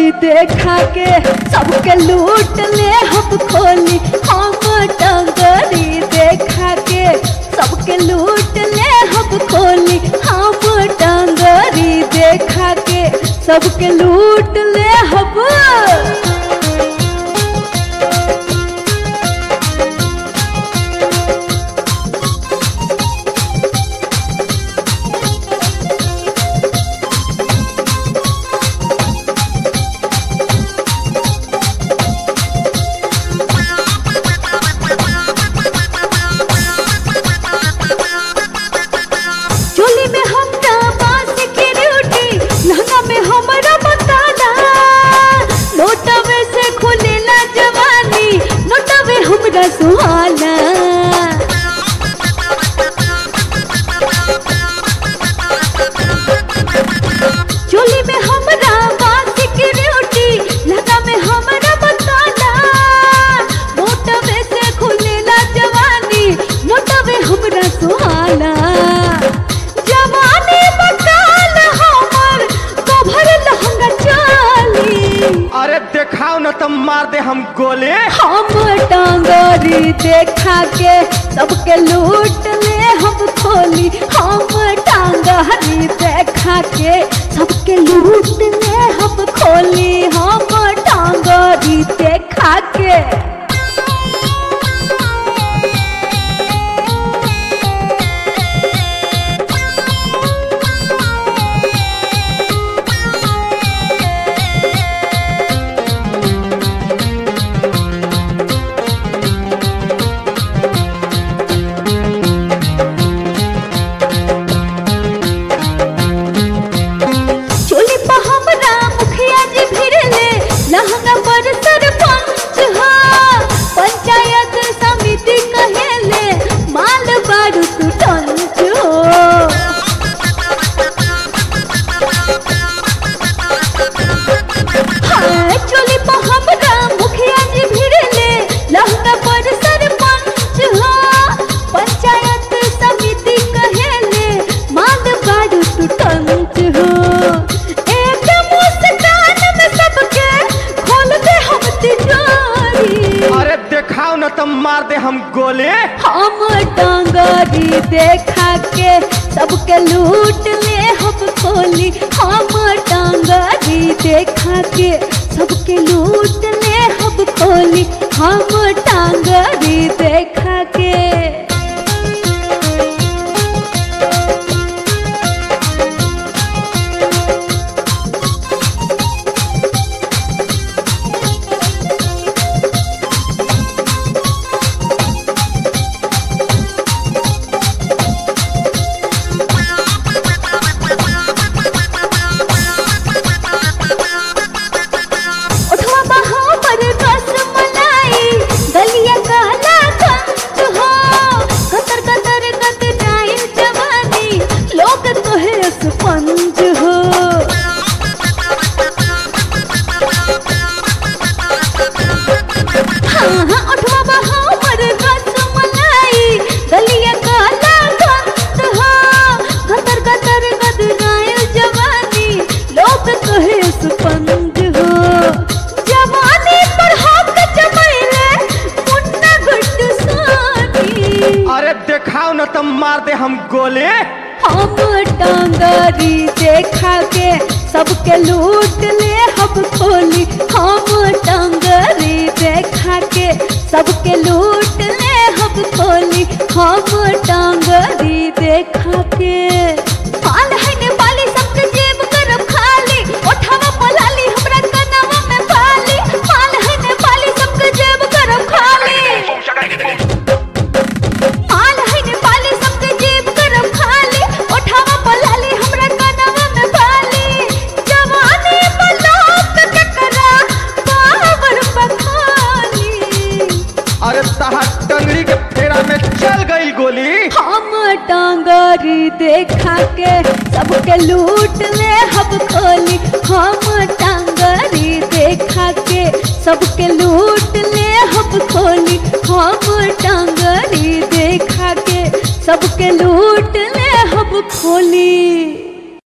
टांगरी देखा के सबके लूट ले हम खोली हम टांगरी देखा के सबके लूट ले हम खोली हम टांगरी देखा के सबके लूट ले हम चोली में हमरा बांस के रोटी लहंगा में हमरा बताला नोटवे से खुलेला जवानी नोटवे हमरा सुहाना चोली में हमरा बांस के रोटी लहंगा में हमरा बताला नोटवे से खुलेला जवानी नोटवे हमरा सुहाना जवानी बकाल हमर कभर लहंगा चाली अरे देखाओ न तुम मार दे हम गोले हम टांगरी देखा के सबके लूट ले हम खोली हम टांगरी देखा के सबके लूट ले हम खोली हम टांगरी देखा के चोली पे हमरा मुखिया जी भिड़ले लहंगा पर सरपंच हो पंचायत समिति कहेले माल बारू तू टंच हो हाँ, चोली पे हमरा मुखिया जी भिड़ले लहंगा पर सरपंच हो पंचायत समिति कहेले माल बारू तू टंच हो एक मुस्कान में सबके खोल दे हम तिजोरी अरे देखाओ न तुम मार दे हम गोले हम टांगरी देखा के सबके लूट ले हम खोली हम टांगरी देखा के सबके लूट ले हम खोली हम टांगरी देखा के उठवा बहा पर रस मलाई गलिया काला कंच हो कतर कतर कत जाए जवानी लोग कहे स्पंज हो हाँ हाँ उठवा बहा पर रस मलाई गलिया काला कंच हो कतर कतर कत जाए जवानी लोग कहे स्पंज हो जवानी पर हक जमैले मुन्ना गुड्ड सोनी अरे देखाओ न तुम मार दे हम गोले हम टांगरी देखा के सबके लूट ले हम खोली हम टांगरी देखा के सबके लूट ले हम खोली हम टांगरी देखा के पाल है ने पाली सबके जेब करब खाली ओठावा पलाली हमरा कनवा में पाली पाल है ने पाली सबके जेब करब खाली माल है ने पाली सबके जेब करब खाली ओठावा पलाली हमरा कनवा में पाली जवानी पलोक के करा बाबर बखाली अरे तहा टंगड़ी के फेरा में चल गई गोली हम टांगरी देखा के सबके लूट ले हम खोली हम टांगरी देखा के सबके लूट ले हम खोली हम टांगरी देखा के सबके लूट ले हम खोली